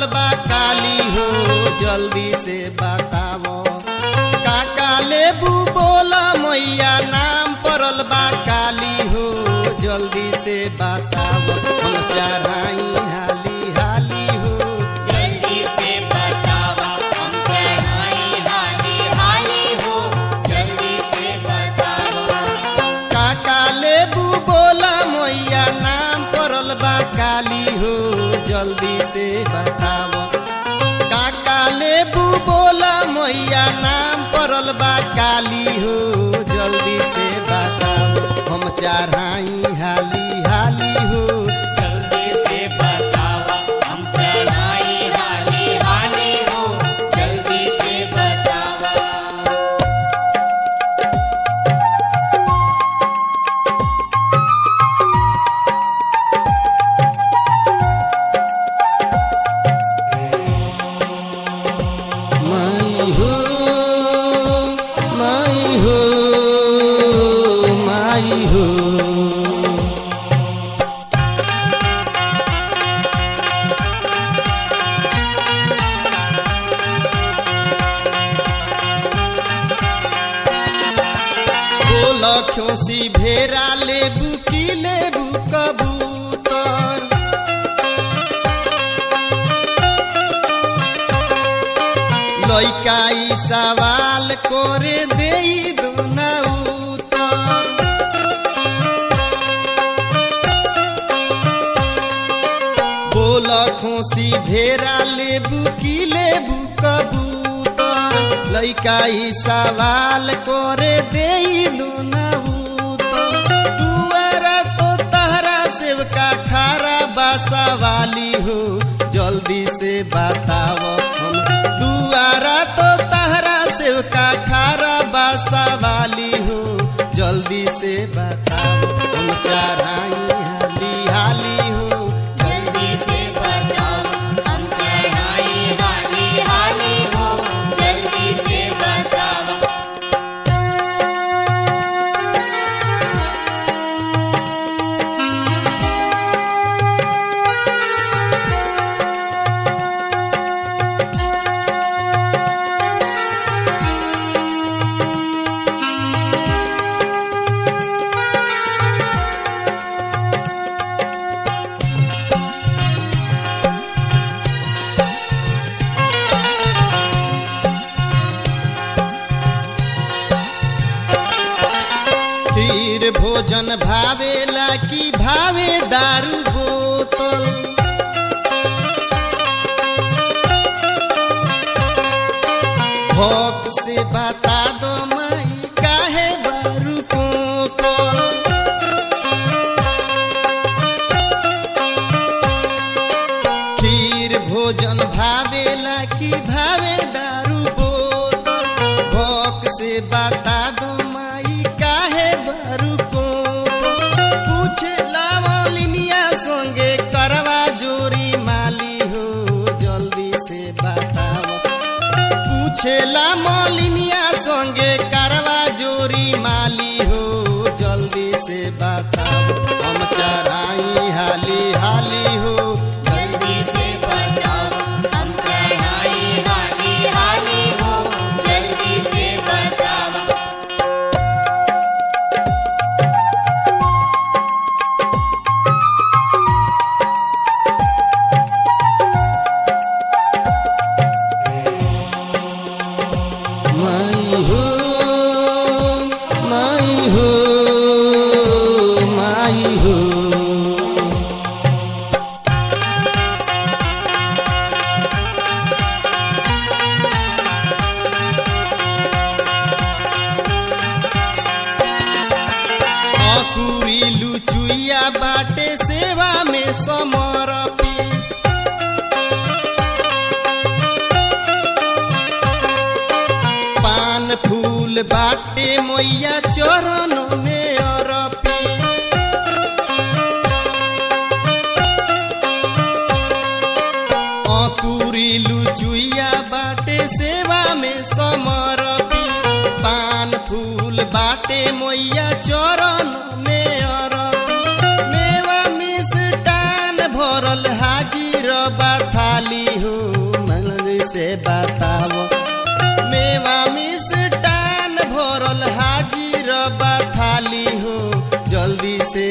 पड़ल बा काली हो जल्दी से बतावो काका लेबू बोला मैया नाम पड़ल बा काली हो जल्दी से बतावो हम चढ़ाई हाली हाली हो जल्दी से बतावा हम चढ़ाई हाली हाली हो जल्दी से बतावा काका लेबू बोला मैया नाम पड़ल बा काली हो जल्दी से बतावो काका लेबू बोला मैया नाम पड़ल बा काली हो जल्दी से बतावो हम चढ़ाई हाली हाली हो जल्दी से बतावा हम चढ़ाई हाली हाली हो जल्दी से बतावा माई हो माई हो माई हो बोला खोसी भेरा लेबू की लेबू कबूतर लइका ई सवाल करे देई दुना उतर बोल खोसी भेरा लेबू की लेबू कबूतर लइका ई सवाल करे देई दुना उतर दुआरा तो तहरा सेवका खारा बासा वाली हो जल्दी से बताओ हम दुआरा तो तहरा सेवका खारा बासा वाली हो जल्दी से बताओ हम चढ़ाई हाली हाली हो जल्दी से बतावा हम चढ़ाई हाली हाली हो जल्दी से बतावा खीर भोजन भावेला की भावे दारू बोतल भक्त से बता दो माई काहे बारू को खीर भोजन भावेला की भावे दारू बोतल भक्त से बता दो माई काहे बारू को पूछ लावलिनिया संगे करवा जोरी माली हो जल्दी से बताओ पूछेला मलिनिया संगे करवा जोरी माली हो जल्दी से बताओ हम चढ़ाई हाली हाली हो जल्दी से बतावा हम चढ़ाई हाली हाली हो जल्दी से बतावा माई हो माई हो माई हो अकुरी लुचुइया बाटे सेवा में समर्पी पान फूल बाटे मैया चरण में अरपी अकुरी लुचुइया बाटे सेवा में समर्पी पान फूल बाटे मैया चरण में अरपी मेवा मिष्टान भरल हाजिर बा थाली हो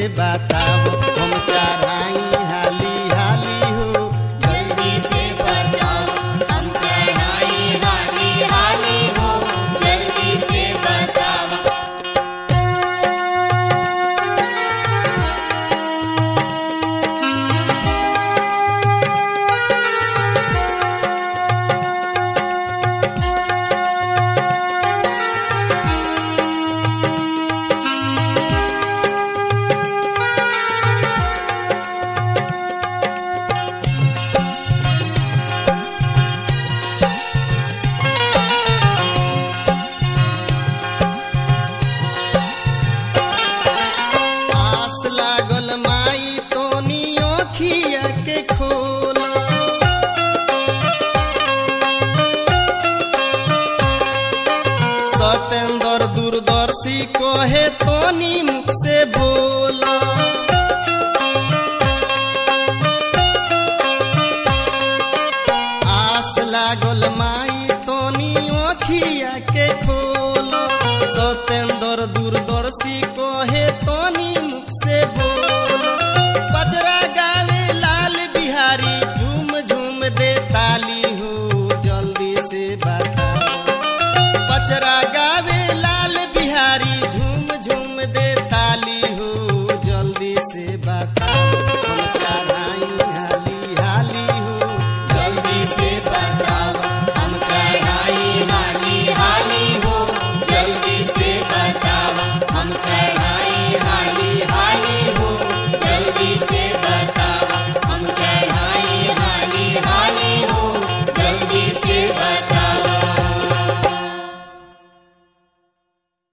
बताओ हम चढ़ाई हाली हाली हो जल्दी से बताओ हम चढ़ाई हाली हाली हो जल्दी से बताओ आस लागल माई तोनी ओखिया के खोला सतेंद्र दूरदर्शी कहे तोनी मुख से बोला आस लागल माई तोनी ओखिया के खोला सतेंद्र दूरदर्शी कहे तोनी मुख से बोला पचरा गावे लाल बिहारी झूम झूम दे ताली हो जल्दी से बताओ पचरा